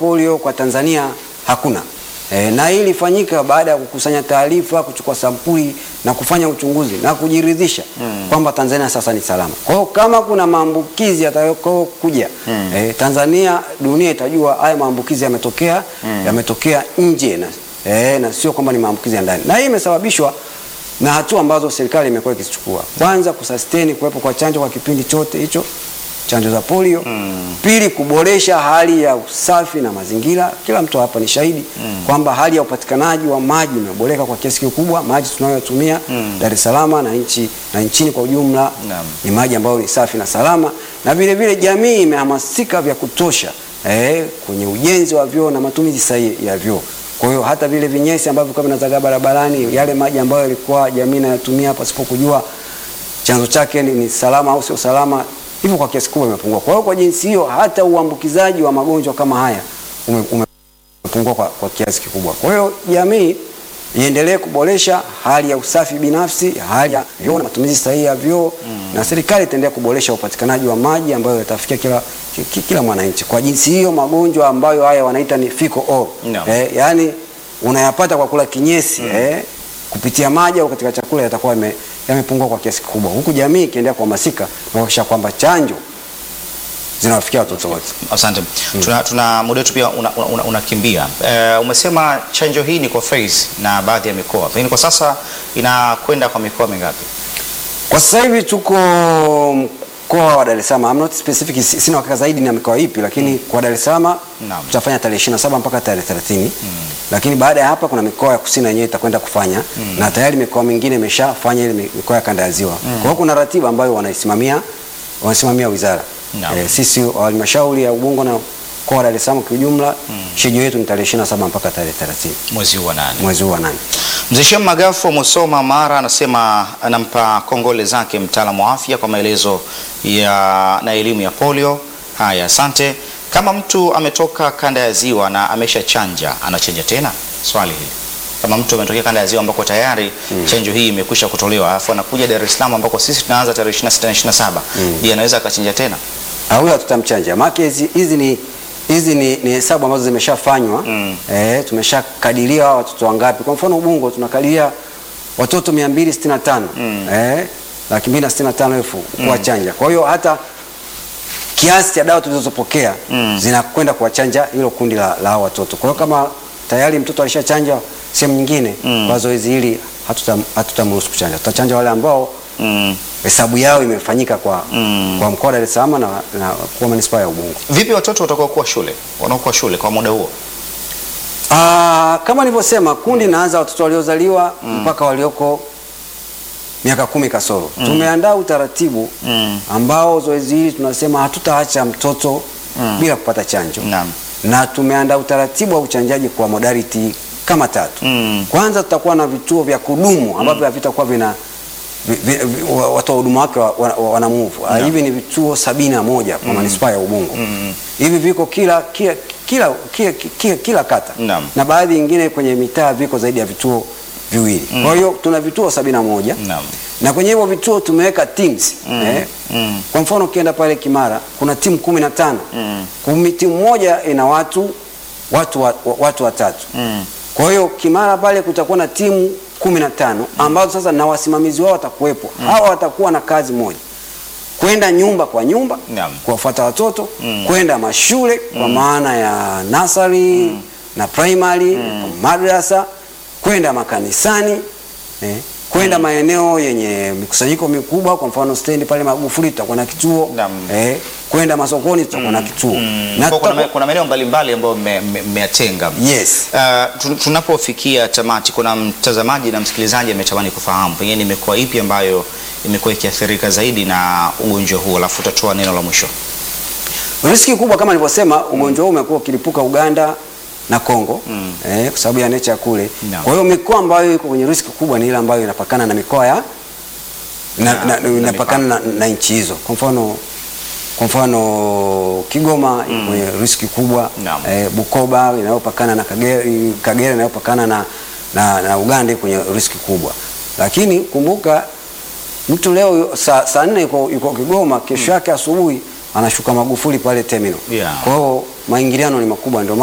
polio kwa Tanzania hakuna. E, na hii ilifanyika baada ya kukusanya taarifa, kuchukua sampuli na kufanya uchunguzi na kujiridhisha kwamba Tanzania sasa ni salama. Kwa hiyo kama kuna maambukizi yatakao kuja e, Tanzania, dunia itajua haya maambukizi yametokea yametokea nje na, e, na sio kwamba ni maambukizi ya ndani, na hii imesababishwa na hatua ambazo serikali imekuwa ikizichukua. Kwanza, kusustain kuwepo kwa chanjo kwa kipindi chote hicho chanjo za polio. Pili, kuboresha hali ya usafi na mazingira. Kila mtu hapa ni shahidi kwamba hali ya upatikanaji wa maji imeboreka kwa kiasi kikubwa. Maji tunayotumia Dar es Salaam na nchi na nchini kwa ujumla Naam. ni maji ambayo ni safi na salama, na vile vile jamii imehamasika vya kutosha eh, kwenye ujenzi wa vyoo na matumizi sahihi ya vyoo. Kwa hiyo hata vile vinyesi ambavyo vilikuwa vinazagaa barabarani, yale maji ambayo yalikuwa jamii inayatumia pasipo kujua chanzo chake ni, ni salama au sio salama, hivyo kwa kiasi kubwa imepungua. Kwa hiyo kwa jinsi hiyo hata uambukizaji wa magonjwa kama haya ume, umepungua kwa, kwa kiasi kikubwa. Kwa hiyo jamii iendelee kuboresha hali ya usafi binafsi, hali ya vyoo na matumizi sahihi ya vyoo na serikali itaendelea kuboresha upatikanaji wa maji ambayo yatafikia kila, ki- kila mwananchi. Kwa jinsi hiyo magonjwa ambayo haya wanaita ni fecal oral Naam. eh, yaani unayapata kwa kula kinyesi eh, kupitia maji au katika chakula yatakuwa yame- yamepungua kwa kiasi kikubwa, huku jamii ikiendelea kuhamasika na kuhakikisha kwamba chanjo zinawafikia watoto wote. Asante. Tuna, tuna muda wetu pia unakimbia una, una unakimbia. Eh, umesema chanjo hii ni kwa phase na baadhi ya mikoa, pengine kwa sasa inakwenda kwa mikoa mingapi? Kwa sasa hivi tuko mkoa wa Dar es Salaam. I'm not specific, si- sina hakika zaidi na mikoa ipi, lakini kwa Dar es Salaam Naam. tutafanya tarehe 27 mpaka tarehe 30. Lakini baada ya hapa kuna mikoa ya kusini yenyewe itakwenda kufanya na tayari mikoa mingine imeshafanya ile mi- mikoa ya kanda ya ziwa. Kwa hiyo kuna ratiba ambayo wanaisimamia wanasimamia wizara. Naam. Eh, sisi wa halmashauri ya Ubungo na mkoa wa Dar es Salaam kwa ujumla, shejio yetu ni tarehe 27 mpaka tarehe 30 Mwezi huu wa nane. mwezi huu wa nane. Mzee Shem Magafu wa Musoma Mara anasema anampa kongole zake mtaalamu wa afya kwa maelezo ya na elimu ya polio. Haya, asante. Kama mtu ametoka kanda ya ziwa na ameshachanja anachanja tena? Swali hili. Kama mtu ametokea kanda ya ziwa ambako tayari chanjo hii imekwisha kutolewa, alafu anakuja Dar es Salaam ambako sisi tunaanza tarehe 26 na 27, je, anaweza akachanja tena? Ah, huyo hatutamchanja maana hizi hizi ni hizi ni, ni hesabu ambazo zimeshafanywa Mm. eh, tumeshakadiria hawa watoto wangapi. Kwa mfano Ubungo tunakadiria watoto 265 eh, laki mbili na sitini na tano elfu kuwachanja. Kwa hiyo hata kiasi cha dawa tulizopokea zinakwenda kuwachanja hilo kundi la, la hao watoto. Kwa hiyo kama tayari mtoto alishachanja sehemu nyingine kwa zoezi hili hatutam- hatutamruhusu kuchanja, tutachanja wale ambao Mm. hesabu yao imefanyika kwa, Mm. kwa mkoa wa Dar es Salaam na, na kwa manispaa ya Ubungo. Vipi watoto watakaokuwa shule, wanaokuwa shule kwa muda huo? Ah, kama nilivyosema kundi naanza watoto waliozaliwa mpaka walioko miaka kumi kasoro. Tumeandaa utaratibu Mm. ambao zoezi hili tunasema hatutaacha mtoto bila kupata chanjo Naam. na tumeandaa utaratibu wa uchanjaji kwa modality kama tatu. Mm. Kwanza tutakuwa na vituo vya kudumu ambavyo havitakuwa vina vi- vi- vi- wa- watoa huduma wake wa- wa- wa- wana move. Ah, Hivi ni vituo sabini na moja kwa manispaa ya Ubungo. Hivi viko kila kila kila kila, kila, kila kata Naam. na baadhi nyingine kwenye mitaa viko zaidi ya vituo viwili. Kwa hiyo tuna vituo sabini na moja Naam. na kwenye hivyo vituo tumeweka teams eh. Mm. Kwa mfano ukienda pale Kimara kuna timu kumi na tano Kumi- timu moja ina watu watu wa- wa- watu watatu Mm. kwa hiyo Kimara pale kutakuwa na timu kumi na tano ambazo sasa na wasimamizi wao watakuwepo. Hawa watakuwa na kazi moja, kwenda nyumba kwa nyumba Naam. kuwafuata watoto, kwenda mashule kwa maana ya nasari na primary, madrasa, kwenda makanisani eh, kwenda maeneo yenye mikusanyiko mikubwa, kwa mfano stendi pale Magufuli tutakuwa na kituo Naam. eh, kwenda masokoni tutakuwa na kituo Na kuna, tutakuwa- ma- kuna maeneo mbalimbali ambayo mme- mme- mmeyatenga. yes Uh, tu- tunapofikia tamati, kuna mtazamaji na msikilizaji ametamani kufahamu pengine ni mikoa ipi ambayo imekuwa ikiathirika zaidi na ugonjwa huu, alafu utatoa neno la mwisho. Riski kubwa kama nilivyosema, ugonjwa huu umekuwa ukilipuka Uganda na Kongo eh, kwa sababu ya nature kule. Naam. Kwa hiyo mikoa ambayo iko kwenye riski kubwa ni ile ambayo inapakana na mikoa ya na, Na- na, na inapakana na, na nchi hizo. Kwa mfano kwa mfano Kigoma iko kwenye riski kubwa Naam. eh, Bukoba inayopakana na Kagera, Kagera inayopakana na, na, na Uganda iko kwenye riski kubwa, lakini kumbuka mtu leo saa, saa nne yuko, yuko Kigoma, kesho yake asubuhi anashuka Magufuli pale terminal. Yeah. Kwa hiyo maingiliano ni makubwa, ndio